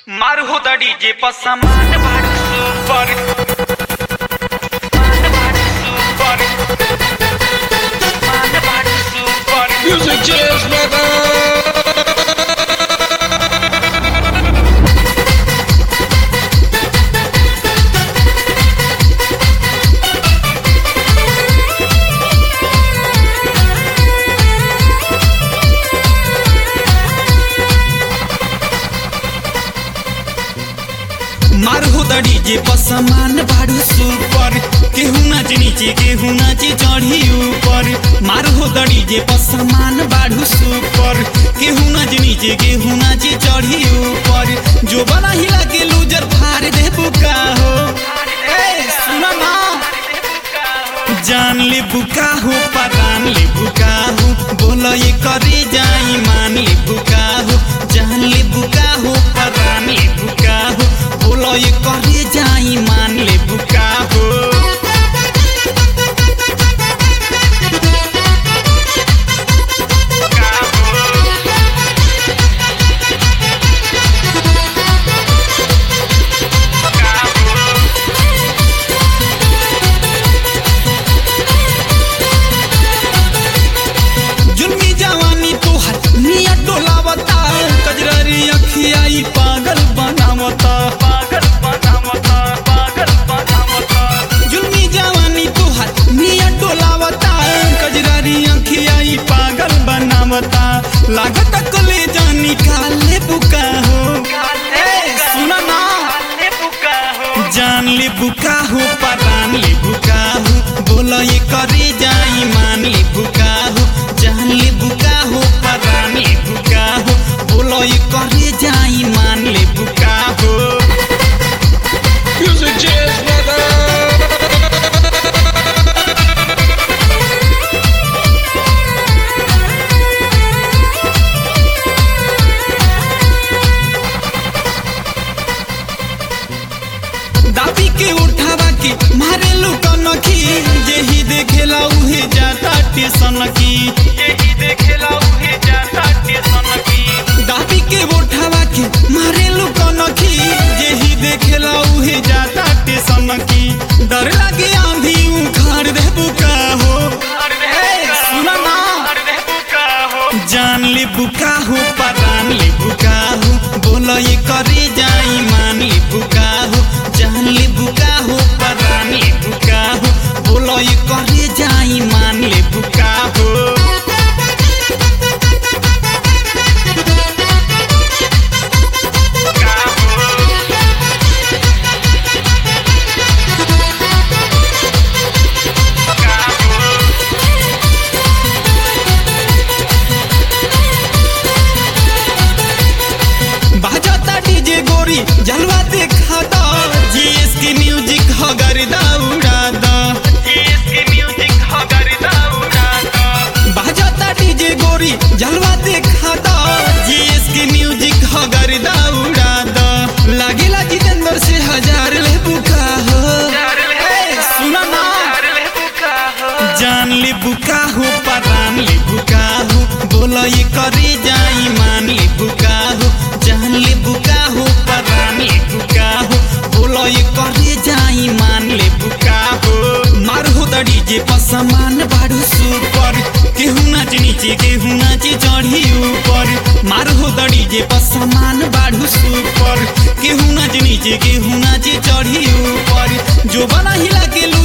मार होता डीजे पर सामान भाड़ सुपर मान भाड़ सुपर मान भाड़ सुपर Music Jazz Brother! मार हो डीजे पर सामान बाड़ू सुपर केहू नाच नीचे केहू नाचे चढ़ी ऊपर मार हो डीजे पर सामान बाड़ू सुपर केहू नाच नीचे केहू नाचे चढ़ी ऊपर जो बना हिला के लूजर फाड़ दे बुका हो ए सुना ना जान ले बुका हो परान ले बुका हो बोलो ये करे जाई मान ले बुका हो जान ले बुका हो परान ले बुका हो बोलो ये करे जाई मान ले बुका हो जुल्मी जवानी तोहर निया डोलावता कजरारी अखियाई पागल बनावता पागल बनावता पागल बनावता जुल्मी जवानी तोहर निया डोलावता कजरारी अखियाई पागल बनावता लागत कले जानी काले बुका हो ए सुना ना काले बुका हो जान ले बुका हो परान ले बुका हो बोलो ये करे जाई मान ले बुका हो जान ले बुका हो परान ले बुका हो बोलो ये करे जाई मान ले बुका हो Music Jazz Brother! दाबी के उठावा के मारे लुका नखी जेही देखेला उहे जाता टेसन की यही देखेला उहे जाता टेशन की दाबी के उठावा के मारे लुका नखी जेही देखेला उहे जाता टेसन की डर लागे आंधी उखाड़ दे बुका हो ए, सुना ना अरे बुका हो जान ले बुका हो परान ले बुका हो बोलो ये करे जाई मान ले बुका हो जान ले बुका हो परान ले बुका हो बोलो ये करे जाई मान ले बुका हो बाजाता डीजे गोरी जलवा देखा दा जीएस की म्यूजिक हो गर्दा उड़ा दा इसकी म्यूजिक हो करदा उड़ाता बाजाता डीजे गोरी जलवा देखा दा जीएस की म्यूजिक हो गर्दा उड़ा दा लागेला जितेंद्र से हजार ले बुका हो ए, सुना ना अरे बुका हो जान ले बुका हो परान ले बुका हो बोलो ये करे जाई मान ले बुका हो जान ले बुका हो परान ले बुका हो बोलो ये करे जाई मान ले बुका हो मार हो डीजे पर सामान बाड़ू सुपर केहू नाच नीचे केहू नाचे चढ़ी ऊपर मार हो डीजे पर सामान बाड़ू सुपर केहू नाच नीचे केहू नाचे चढ़ी ऊपर जो बना हिला के